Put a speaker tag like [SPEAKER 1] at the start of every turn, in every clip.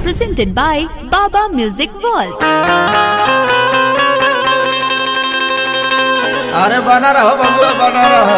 [SPEAKER 1] presented by Baba Music World.
[SPEAKER 2] अरे बना रहो बबुआ बना रहो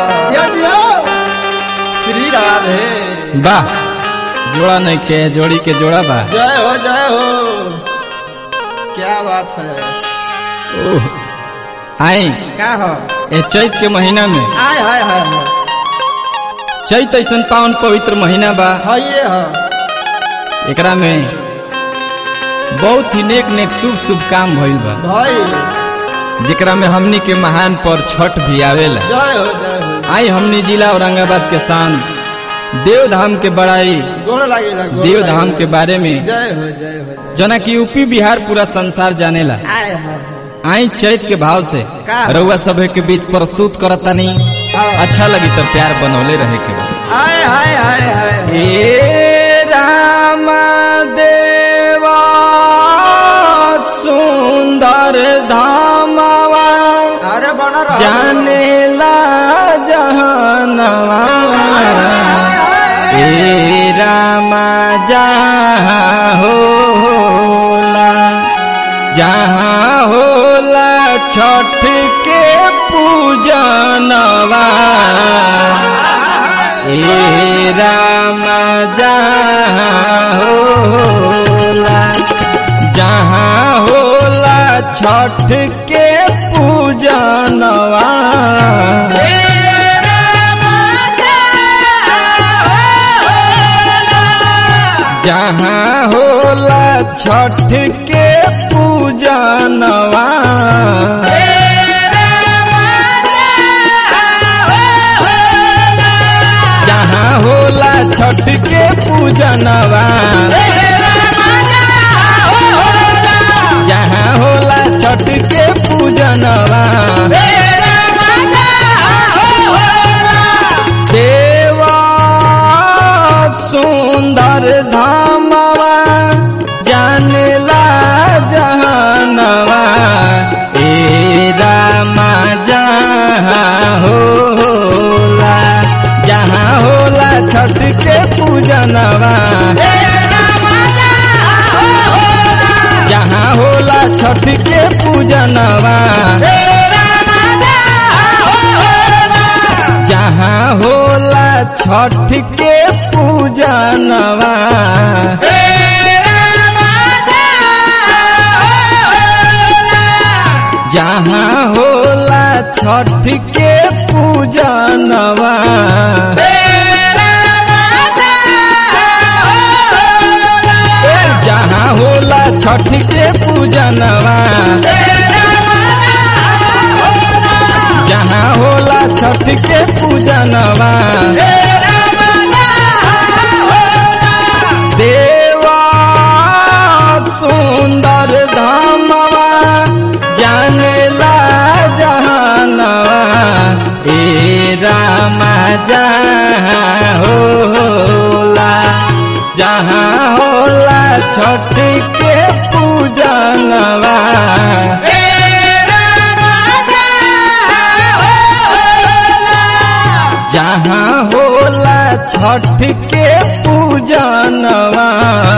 [SPEAKER 2] श्री राधे
[SPEAKER 3] वाह जोड़ा नहीं के जोड़ी के जोड़ा बा
[SPEAKER 2] जय हो जय हो क्या बात है
[SPEAKER 3] ओह आई
[SPEAKER 2] क्या हो
[SPEAKER 3] ए चैत के महीना में
[SPEAKER 2] आय हाय हाय हाय
[SPEAKER 3] चैत ऐसन पावन पवित्र महीना बा
[SPEAKER 2] हाँ ये हो
[SPEAKER 3] एकरा में बहुत ही नेक नेक शुभ शुभ काम भइल बा
[SPEAKER 2] भाई
[SPEAKER 3] जेकरा में हमनी के महान पर छठ भी आवेला
[SPEAKER 2] जय हो जय हो
[SPEAKER 3] आई हमनी जिला औरंगाबाद के शान देव धाम के बड़ाई
[SPEAKER 2] गोड़ लागेला गोड़
[SPEAKER 3] देव धाम
[SPEAKER 2] लागेला।
[SPEAKER 3] के बारे में
[SPEAKER 2] जय हो जय हो जय
[SPEAKER 3] जना की यूपी बिहार पूरा संसार जानेला
[SPEAKER 2] आय हाय
[SPEAKER 3] आई चैत के भाव से
[SPEAKER 2] का?
[SPEAKER 3] रउआ सभे के बीच प्रस्तुत करतानी
[SPEAKER 2] हाँ।
[SPEAKER 3] अच्छा लगी तो प्यार बनौले रहे के बा।
[SPEAKER 2] आय हाय हाय हाय
[SPEAKER 3] हे राम देवा सुंदर धामवा
[SPEAKER 2] अरे बना रहो
[SPEAKER 3] जानेला जहानवा हे राम जहाँ होला जहाँ होला छठ के पूजनवा हे राम जहाँ होला जहाँ होला छठ के पूजनवा जहाँ होला छठ के पूजनवा जहाँ होला छठ के पूजनवा जहाँ होला छठ के पूजनवा देवा सुंदर धामवा जानेला जहानवा ए रामा जहाँ होला जहाँ होला छठ के पूजनवा जहाँ होला छठ के पूजनवा जहाँ होला छठ के पूजनवा जहाँ होला छठ के पूजनवा जहाँ होला छठ के पूजनवा जहाँ होला छठ के पूजनवा देवा सुंदर धामवा जानेला जहानवा ए रामा जहाँ होला जहाँ होला छठ के पूजनवा जहाँ होला छठ के पूजनवा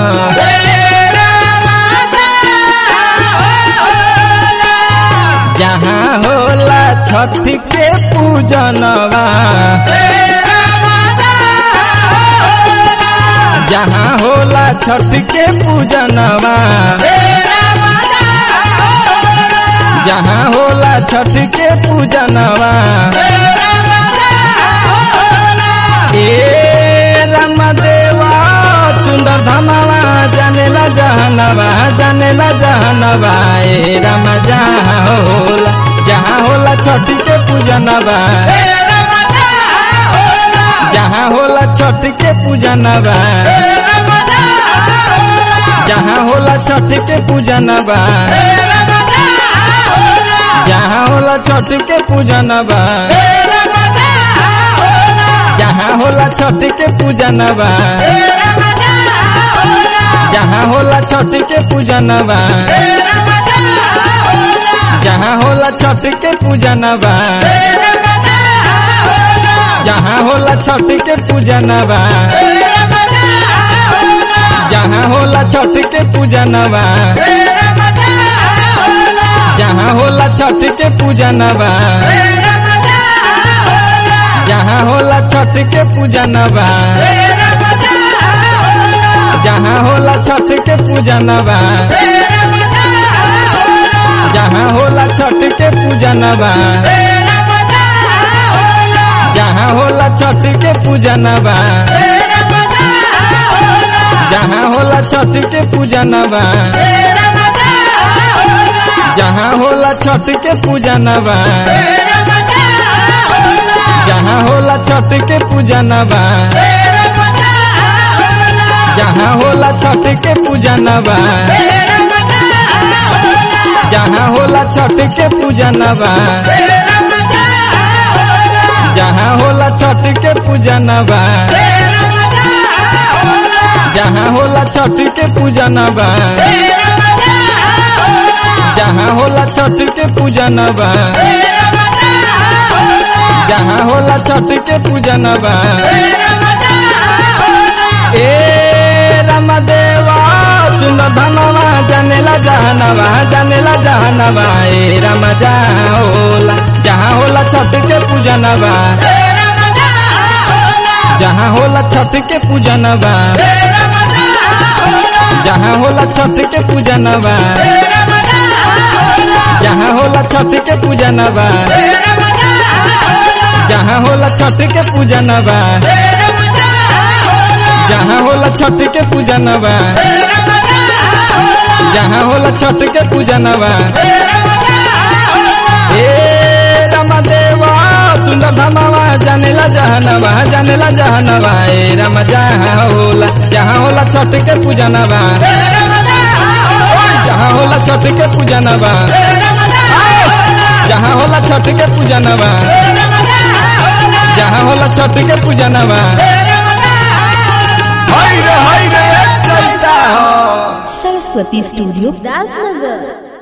[SPEAKER 3] जहाँ होला छठ के पूजनवा जहाँ होला छठ के पूजनवा जहाँ होला छठ के पूजनवा ए राम देवा सुंदर धमावा जानेला जहनवा जानेला जहनवा ए राम जहाँ होला जहाँ होला छठ के पूजनवा जहाँ होला छठ के पूजनवा जहाँ होला छठ के पूजनवा जहाँ होला छठ के पूजनवा जहाँ होला छठ के पूजनवा जहाँ होला छठ के पूजनवा जहाँ होला छठ के पूजनवा जहाँ होला छठ के पूजनवा जहाँ होला छठ के पूजनवा जहाँ होला छठ के पूजनवा जहाँ होला छठ के पूजनवा जहाँ होला छठ के पूजनवा जहाँ होला छठ के पूजनवा जहाँ होला छठ के पूजनवा जहाँ होला छठ के पूजनवा जहाँ होला छठ के पूजनवा जहाँ होला छठ के पूजनवा जहाँ होला छठ के पूजनवा जहाँ होला छठ के पूजनवा जहाँ होला छठ के पूजनवा जहाँ होला छठ के पूजनवा जहाँ होला छठ के पूजनवा जहाँ होला छठ के पूजनवा ए रामदेवा सुंदर धनवा जानेला जहनवा जानेला जहनवा ए राम जहाँ होला जहाँ होला छठ के पूजनवा जहाँ होला छठ के पूजनवा जहाँ होला छठ के पूजनवा जहाँ होला छठ के पूजनवा जहाँ होला छठ के पूजनवा जहाँ होला छठ के पूजनवा जहाँ होला छठ के पूजनवा ए रामदेवा सुंदर धमावा जानेला जहनवा जानेला जहनवा ए राम जहाँ होला जहाँ होला छठ के पूजनवा जहाँ होला छठ के पूजनवा जहाँ होला छठ के पूजनवा जहाँ होला छठ के पूजनवा हाय रे हाय रे चलता हो
[SPEAKER 1] सरस्वती स्टूडियो
[SPEAKER 4] राजनगर